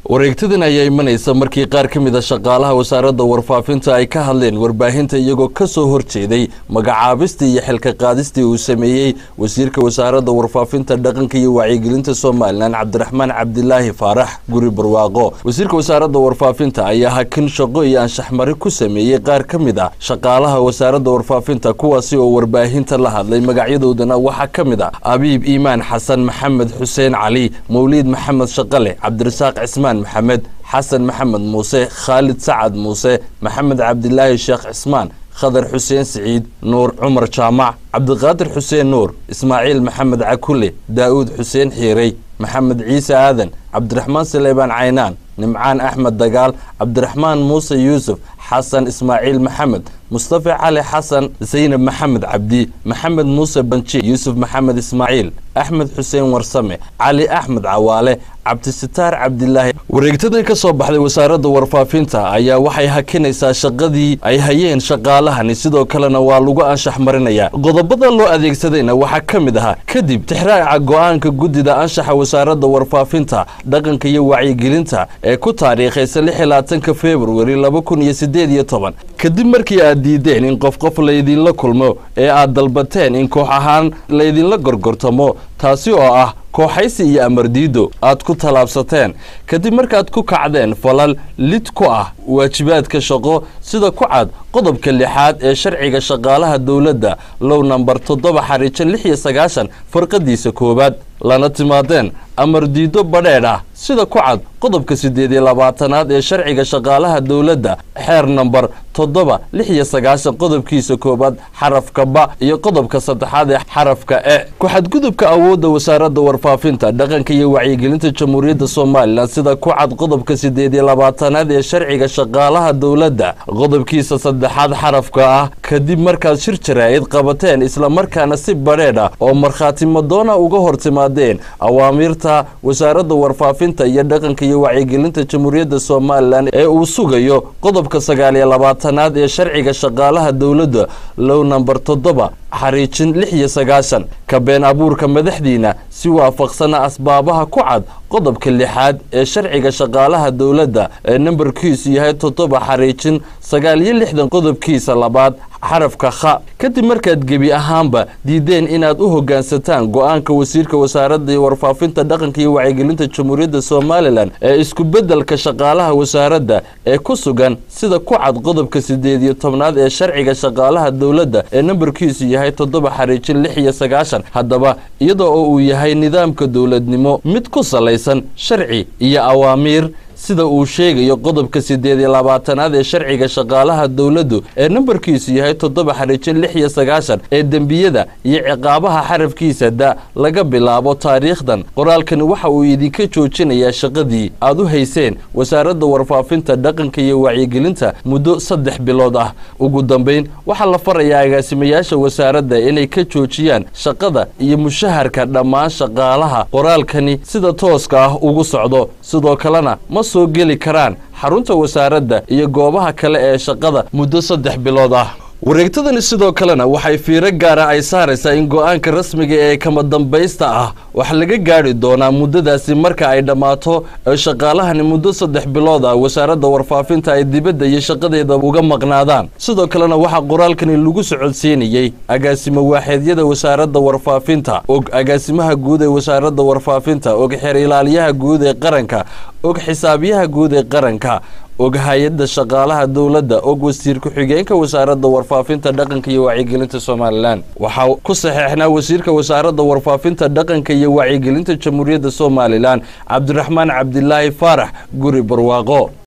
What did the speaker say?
wareegtadan ayaa imanaysa markii qaar ka mid a shaqaalaha wasaaradda warfaafinta ay ka hadleen warbaahinta iyagoo ka soo horjeeday magacaabistii iyo xilka qaadistii uu sameeyey wasiirka wasaaradda warfaafinta dhaqanka iyo wacyigelinta somalilan cabdiraxmaan cabdilaahi faarax guri barwaaqo wasiirka wasaaradda warfaafinta ayaa hakin shaqo iyo anshaxmari ku sameeyey qaar ka mid ah shaqaalaha wasaaradda warfaafinta kuwaasi oo warbaahinta la hadlay magacyadoodana waxaa ka mid ah abiib iimaan xasan maxamed xuseen cali mawliid maxamed shaqale cabdirasaaq cismaan maxamed xasan maxamed muuse khaalid sacad muuse maxamed cabdilaahi sheekh cismaan khadar xuseen siciid nuur cumar jaamac cabdiqaadir xuseen nuur ismaaciil maxamed cakule daa'uud xuseen xiirey maxamed ciise aadan cabdiraxmaan saleebaan caynaan nimcaan axmed dagaal cabdiraxmaan muuse yuusuf xasan ismaaciil maxamed mustafa cali xasan zaynab maxamed cabdi maxamed muuse banji yuusuf maxamed ismaaciil axmed xuseen warsame cali axmed cawaale cabdisitaar cabdilaahi wareegtadan ka soo baxday wasaaradda warfaafinta ayaa waxay hakinaysaa shaqadii ay hayeen shaqaalahani sidoo kalena waa lagu anshax marinayaa qodobada loo adeegsadayna waxaa ka mid ahaa kadib tixraaca go-aanka guddida anshaxa wasaaradda warfaafinta dhaqanka iyo wacyigelinta ee ku taariikhaysa lix iyo labaatanka februari laba kun iyo sideed iyo toban kadib markii aad diideen in qof qof laydinla kulmo ee aad dalbateen in koox ahaan laydinla gorgortamo taasi oo ah kooxaysi iyo amardiido aad ku tallaabsateen kadib markaad ku kacdeen falal lid ku ah waajibaadka shaqo sida ku cad qodobka lixaad ee sharciga shaqaalaha dowladda low nambar toddoba xariijo lix iyo sagaashan farqadiisa koowaad lana timaadeen amardiido badheedh ah sida ku cad qodobka siddeed iyo labaatanaad ee sharciga shaqaalaha dowladda xeer nambar toddoba lix iyo sagaashan qodobkiisa koowaad xarafka ba iyo qodobka saddexaad ee xarafka e ku-xadgudubka awoodda wasaaradda warfaafinta dhaqanka iyo wacyigelinta jamhuuriyadda somalilan sida ku cad qodobka siddeed iyo labaatanaad ee sharciga shaqaalaha dowladda qodobkiisa saddexaad xarafka ah kadib markaad shir jaraa'id qabateen islamarkaana si badheedh ah oo markhaati madoona uga hor timaadeen awaamiirta wasaaradda warfaafinta iyo dhaqanka iyo wacyigelinta jamhuuriyadda somalilan ee uu sugayo qodobka sagaal iyo labaatanaad ee sharciga shaqaalaha dowladda low namber toddoba xariijin lix iyo sagaashan ka been abuurka madaxdiina si waafaqsana asbaabaha ku cad qodobka lixaad ee sharciga shaqaalaha dowladda ee nambarkiisu yahay toddoba xariijin sagaal iyo lixdan qodobkiisa labaad xarafka kha kadib markaad gebi ahaanba diideen inaad u hoggaansataan go-aanka wasiirka wasaaradda warfaafinta dhaqanka iyo wacyigelinta jamhuuriyadda somalilan ee isku beddelka shaqaalaha wasaaradda ee ku sugan sida ku cad qodobka siddeed iyo tobnaad ee sharciga shaqaalaha dowladda ee nambarkiisu yahay toddoba xariijin lix iyo sagaashan haddaba iyada oo uu yahay nidaamka dowladnimo mid ku salaysan sharci iyo awaamiir sida uu sheegayo qodobka siddeed iyo labaatanaad ee sharciga shaqaalaha dowladdu ee nambarkiisu yahay toddoba xariijin lix iyo sagaashan ee dembiyada iyo ciqaabaha xarafkiisa da laga bilaabo taariikhdan qoraalkani waxa uu idinka joojinayaa shaqadii aad u hayseen wasaaradda warfaafinta dhaqanka iyo wacyigelinta muddo saddex bilood ah ugu dambayn waxaa la farayaa agaasimayaasha wasaaradda inay ka joojiyaan shaqada iyo mushaharka dhammaan shaqaalaha qoraalkani sida tooska ah ugu socdo sidoo kalena ma soo geli karaan xarunta wasaaradda iyo goobaha kale ee shaqada muddo saddex bilood ah wareegtadani sidoo kalena waxay fiiro gaara ay saaraysaa in go-aanka rasmiga ee kama dambaysta ah wax laga gaadhi doonaa muddadaasi marka ay dhammaato ee shaqaalahani muddo saddex bilood ah wasaaradda warfaafinta ay dibadda iyo shaqadeeda uga maqnaadaan sidoo kalena waxaa qoraalkani lagu socodsiinayey agaasimo waaxeedyada wasaaradda warfaafinta og agaasimaha guud ee wasaaradda warfaafinta og xeer ilaaliyaha guud ee qaranka og xisaabiyaha guud ee qaranka og hay-adda shaqaalaha dowladda og wasiir ku-xigeenka wasaaradda warfaafinta dhaqanka iyo wacyigelinta somalilan waxaa ku saxeexnaa wasiirka wasaaradda warfaafinta dhaqanka iyo wacyigelinta jamhuuriyadda somalilan cabdiraxmaan cabdilaahi faarax guri barwaaqo